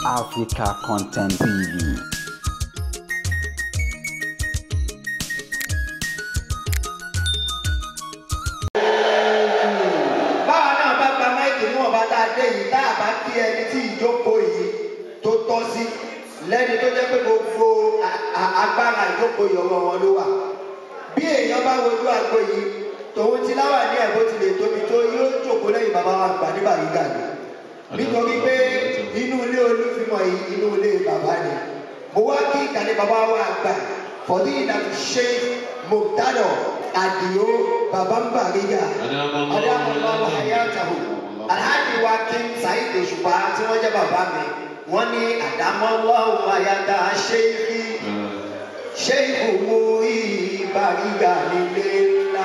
Africa Content TV. báwa náà bá gba máìkì níwọ̀n bá tá a dé yìí tá a bá kí ẹni tí ìjókòó yìí tó tọ́ sí lẹ́ni tó jẹ́ pé gbogbo a- a- agbára ìjókòó yìí ọwọ́ wọn ló wà. bí èèyàn bá wojú àgbo yìí tòun ti láwà ní ẹ̀ bó ti lè tóbi tó yóò jókòó lẹ́yìn bàbá wa gbà nígbà gíga ni. nítorí pé inú ilé olúfimọ̀ yìí inú ilé bàbá ni. mo wá kí ìkànnì bàbá wa gbà fọdí ìdàtú ṣe mọ̀tádọ̀ àdìo bàbá ń bàríga adámọ̀lọ́wọ́ ayáàtàwò alhaji wa king saheed òṣùpá tí wọ́n jẹ́ bàbá mi wọ́n ní àdámọ́lọ́wọ́ ayáta ṣéyí ṣéyí mú ìbàríga nílé ńlá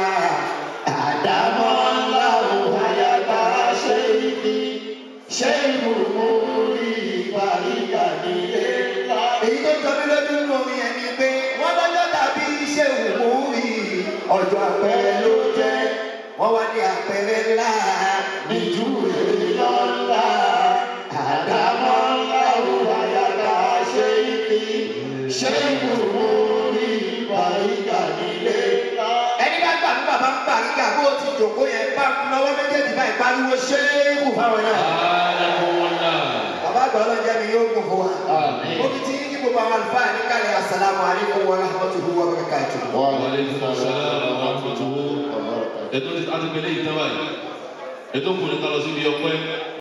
àdámọ́lọ́wọ́ ayáta ṣéyí ṣéyí mú ìbàríga nílé ńlá. èyí tó jọ mí lójú nínú orin yẹn ni pé wọ́n lọ́jọ́ tàbí ṣéwù mú ìyí ọjọ́ àpẹẹrẹ ló jẹ́ wọ́n wá ní àpẹẹrẹ ńlá níjú èèyàn ńlá àdámọ́ ńlá òwà yàrá ṣé ibi ṣé ìwúwo ní ìbàrígà nílé ńlá. ẹni bá gbà fún bàbá ń bàrígà bó ti jòkó yẹn bá lọ́wọ́ méjèèjì báyìí pariwo ṣé ìwù fáwọn náà. bàbá àgbà ọlọ́jà mi yóò gùn fún wa. mo fi ti kí gbogbo àwọn àlùfáà ní kálí asalaamu alaykum wa rahmatulahi wa barakatuh. ètò ti àti pẹ̀lẹ́ ìtàn báyìí ètò kùnrin ká lọ síbi ọpẹ́